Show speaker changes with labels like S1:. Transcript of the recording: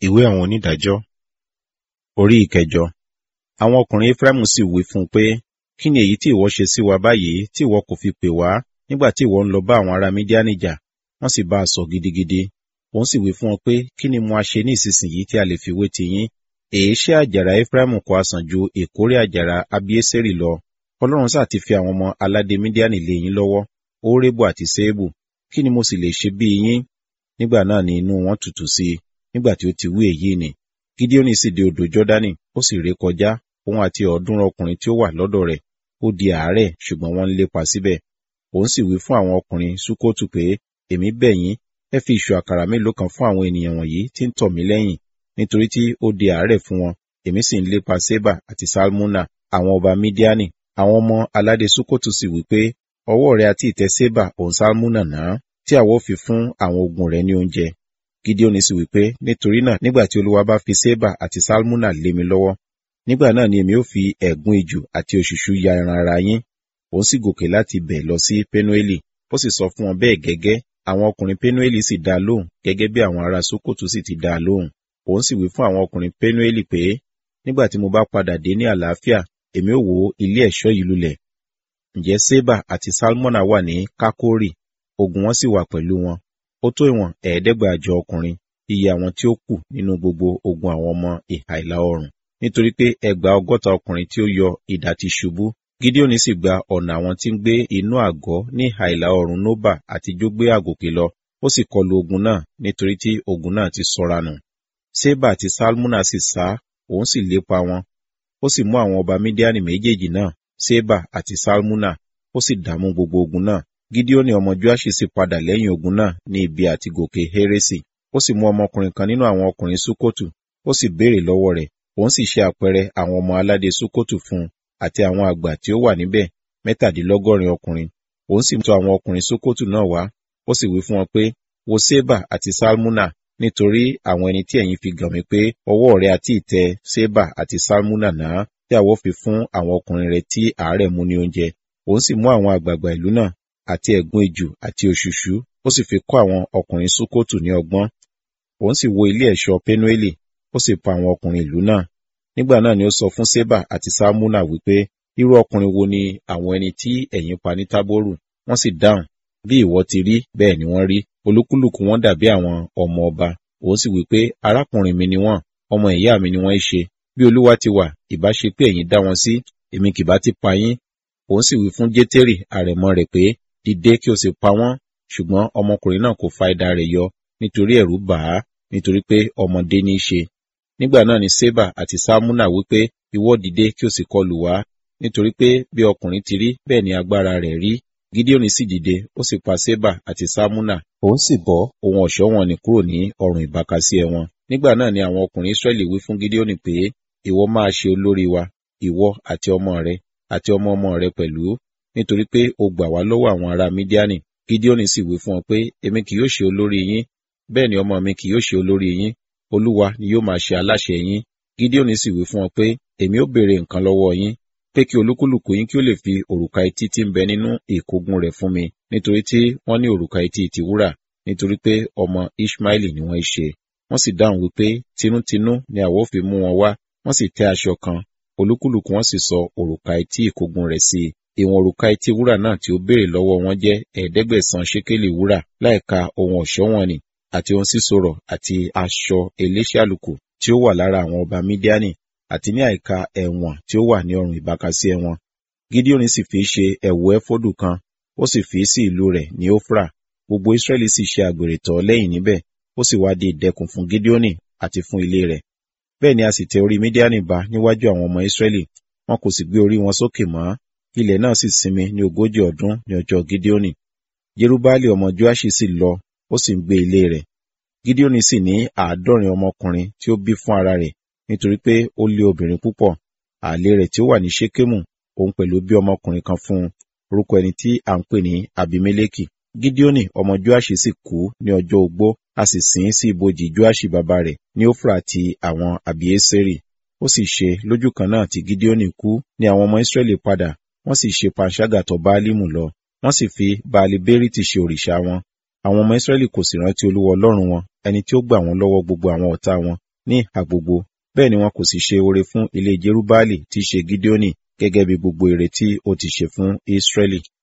S1: Ìwé àwọn onídàájọ́ orí ìkẹjọ. Àwọn ọkùnrin Efraimu sì wí fún un pé, Kí ni èyí tí ìwọ ṣe sí wa báyìí tí ìwọ kò fi pè wá nígbà tí ìwọ ń lọ bá àwọn ará Mídíánì jà? Wọ́n sì bá a sọ gidigidi. Òun sì wí fún wọn pé, Kí ni mo a ṣe ní ìsinsìnyí tí a lè fi wé ti yín? Èéṣe àjàrà Efraimu kò ha sàn ju èkórè àjàrà Abieseri lọ? Ọlọ́run sá ti fi àwọn ọmọ aládé Mídíánì lé yín lọ́wọ́, Órébu àti Séébù. Kí ni mo sì lè ṣe bí yín? Nígbà náà ni inú wọn tutù sí i, nígbà tí ó ti wí èyí ni. Gídíónì sì dé odò Jọ́dánì, ó sì ré kọjá, òun àti ọ̀ọ́dúnrún ọkùnrin tí ó wà lọ́dọ̀ rẹ̀. Ó di àárẹ̀, ṣùgbọ́n wọ́n ń lépa síbẹ̀. Òun sì wí fún àwọn ọkùnrin Súkótù pé, Èmi bẹ̀ yín, ẹ fi ìṣù àkàrà mélòó kan fún àwọn ènìyàn wọ̀nyí tí ń tọ̀ mí lẹ́yìn, nítorí tí ó di àárẹ̀ fún wọn. Èmi sì ń lépa Sébà àti Salmuna, àwọn ọba Mídíánì. Àwọn ọmọ aládé Súkótù sì wí pé, Ọwọ́ rẹ àti ìtẹ́ Sébà òun Salmuna náà, tí àwa ó fi fún àwọn ogun rẹ ní oúnjẹ. Gídíónì sì wí pé, Nítorí náà, nígbà tí Olúwa bá fi Sébà àti Salmuna lé mi lọ́wọ́, nígbà náà ni èmi ó fi ẹ̀gún ijù àti òṣùṣú ya ẹran ara yín. Òun sì gòkè láti bẹ̀ lọ sí Pénúélì, ó sì sọ fún wọn bẹ́ẹ̀ gẹ́gẹ́. Àwọn ọkùnrin Pénúélì sì dá a lóhùn, gẹ́gẹ́ bí àwọn ará Sókòtù sì ti dá a lóhùn. Òun sì wí fún àwọn ọkùnrin Pénúélì pé, Nígbà tí mo bá padà dé ní àlàáfíà, èmi ó wó ilé ẹ̀ṣọ́ yìí lulẹ̀. Ǹjẹ́ Sébà àti Salmona wà ní Kákórì, ogun wọn sì wà pẹ̀lú wọn. Ó tó ìwọ̀n ẹ̀ẹ́dẹ́gbàjọ ọkùnrin, iye àwọn tí ó kù nínú gbogbo ogun àwọn ọmọ ìhà ìlà oòrùn. Nítorí pé ẹgbàá ọgọ́ta ọkùnrin tí ó yọ idà ti ṣubú. Gídíónì sì gba ọ̀nà àwọn tí ń gbé inú àgọ́ ní ìhà ìlà oòrùn Nóbà àti Jógbé àgòkè lọ. Ó sì kọlu ogun náà nítorí tí ogun náà ti sọra nù. Sébà àti Salmuna sì sá, òun sì lépa wọn. Ó sì mú àwọn ọba Mídíánì méjèèjì náà, Sébà àti Salmuna, ó sì dààmú gbogbo ogun náà. Gídíónì ọmọ Joaṣi sì padà lẹ́yìn ogun náà ní ibi àti gòkè Hérésì. Ó sì mú ọmọkùnrin kan nínú àwọn ọkùnrin Súkótù, ó sì béèrè lọ́wọ́ rẹ̀. Òun sì ṣe àpẹẹrẹ àwọn ọmọ aládé Súkótù fún un àti àwọn àgbà tí ó wà níbẹ̀, mẹ́tàdínlọ́gọ́rin ọkùnrin. Òun sì tọ̀ àwọn ọkùnrin Súkótù náà wá, ó sì wí fún wọn pé, Wo Sébà àti Salmuna, nítorí àwọn ẹni tí ẹ̀yin fi gàn mí pé ọwọ́ rẹ àti ìtẹ́ Sébà àti Salmuna náà tí àwọ̀ fi fún àwọn ọkùnrin rẹ tí àárẹ̀ mú ní oúnjẹ. Òun sì mú àwọn àgbààgbà ìlú náà àti ẹ̀gún ijù àti òṣùṣú, ó sì fi kọ́ àwọn ọkùnrin Súkótù ní ọgbọ́n. Òun sì wo ilé ẹ̀ṣọ́ Pénúélì, ó sì pa àwọn ọkùnrin ìlú náà. Nígbà náà ni ó sọ fún Sébà àti Salmuna wípé, irú ọkùnrin wo ni àwọn ẹni tí ẹ̀yin pa ní Tábórù? Wọ́n sì dáhùn, bí ìwọ ti rí, bẹ́ẹ̀ ni wọ́n rí. Olúkúlùkù wọn dàbí àwọn ọmọ ọba. Òun sì wípé, arákùnrin mi ni wọ́n, ọmọ ìyá mi ni wọ́n ṣe. Bí Olúwa ti wà, ìbá ṣe pé ẹ̀yin dá wọn sí, èmi kì bá ti pa yín. Òun sì wí fún Jétérì, àrẹ̀mọ rẹ̀ pé, dìde kí o sì pa wọ́n. Ṣùgbọ́n ọmọkùnrin náà kò fa idà rẹ̀ yọ, nítorí ẹ̀rù bà á, nítorí pé ọmọdé ní í ṣe. Nígbà náà ni Sébà àti Salmuna wípé, ìwọ dìde kí o sì kọlù wá, nítorí pé bí ọkùnrin ti rí, bẹ́ẹ̀ ni agbára rẹ̀ rí. Gídíónì sì dìde, ó sì pa Sébà àti Salmuna, òun sì bọ́ ohun ọ̀ṣọ́ wọn nì kúrò ní ọrùn ìbákasíẹ wọn. Nígbà náà ni àwọn ọkùnrin Ísírẹ́lì wí fún Gídíónì pé, ìwọ máa ṣe olórí wa, ìwọ àti ọmọ rẹ, àti ọmọ ọmọ rẹ pẹ̀lú, nítorí pé o gbà wá lọ́wọ́ àwọn ará Mídíánì. Gídíónì sì wí fún wọn pé, èmi kì yóò ṣe olórí yín, bẹ́ẹ̀ ni ọmọ mi kì yóò ṣe olórí yín, Olúwa ni yóò máa ṣe aláṣẹ yín. Gídíónì sì wí fún wọn pé, èmi ó béèrè nǹkan lọ́wọ́ yín, pé kí olúkúlùkù yín kí ó lè fi òrùka etí tí ń bẹ nínú ìkógun rẹ̀ fún mi, nítorí tí wọ́n ní òrùka etí ti wúrà, nítorí pé ọmọ Ishmaeli ni wọ́n ṣe. Wọ́n sì dáhùn wípé, tinútinú ni àwa ó fi mú wọn wá, wọ́n sì tẹ́ aṣọ kan, olúkúlùkù wọn sì sọ òrùka etí ìkógun rẹ̀ sí i. Ìwọ̀n òrùka etí wúrà náà tí ó béèrè lọ́wọ́ wọn jẹ́ ẹ̀ẹ́dẹ́gbẹ̀sán ṣékélì wúrà, láìka ohun ọ̀ṣọ́ wọn nì, àti ohun sísorọ̀ àti aṣọ eléṣàlùkù tí ó wà lára àwọn ọba Mídíánì, àti ní àìka ẹ̀wọ̀n tí ó wà ní ọrùn ìbákasíẹ wọn. Gídíónì sì fi ṣe ẹ̀wù ẹfọ́dù kan, ó sì fi sí ìlú rẹ̀ ní Ófra. Gbogbo Ísírẹ́lì sì ṣe àgbèrè tọ̀ lẹ́yìn níbẹ̀, ó sì wá di ìdẹkùn fún Gídíónì àti fún ilé rẹ̀. Bẹ́ẹ̀ ni a sì tẹ orí Mídíánì ba níwájú àwọn ọmọ Ísírẹ́lì, wọn kò sì gbé orí wọn sókè mọ́. Ilẹ̀ náà sì sinmi ní ogójì ọdún ní ọjọ́ Gídíónì. Jerubbaali ọmọ Joaṣi sì lọ, ó sì ń gbé ilé rẹ̀. Gídíónì sì ní àádọ́rin ọmọkùnrin tí ó bí fún ara rẹ̀, nítorí pé ó lé obìnrin púpọ̀. Àlè rẹ̀ tí ó wà ní Ṣékémù, òun pẹ̀lú bí ọmọkùnrin kan fún un, orúkọ ẹni tí à ń pè ní Abimeleki. Gídíónì ọmọ Joaṣi sì kú ní ọjọ́ ogbó, a sì sìn ín sí ibojì Joaṣi bàbá rẹ̀ ní Ófra àti àwọn Àbíésérì. Ó sì ṣe lójú kan náà tí Gídíónì kú ní àwọn ọmọ Ísírẹ́lì padà, wọ́n sì ṣe panṣágà tọ̀ Báálímù lọ, wọ́n sì fi Baali Bérìtì ṣe òrìṣà wọn. Àwọn ọmọ Ísírẹ́lì kò sì rántí Olúwa Ọlọ́run wọn, ẹni tí ó gbà wọ́n lọ́wọ́ gbogbo àwọn ọ̀tá wọn, ní ìhà gbogbo bẹ́ẹ̀ ni wọn kò sì ṣe oore fún ilé jerubbaali tí í ṣe gideoni gẹ́gẹ́ bí gbogbo ire tí ó ti ṣe fún israẹli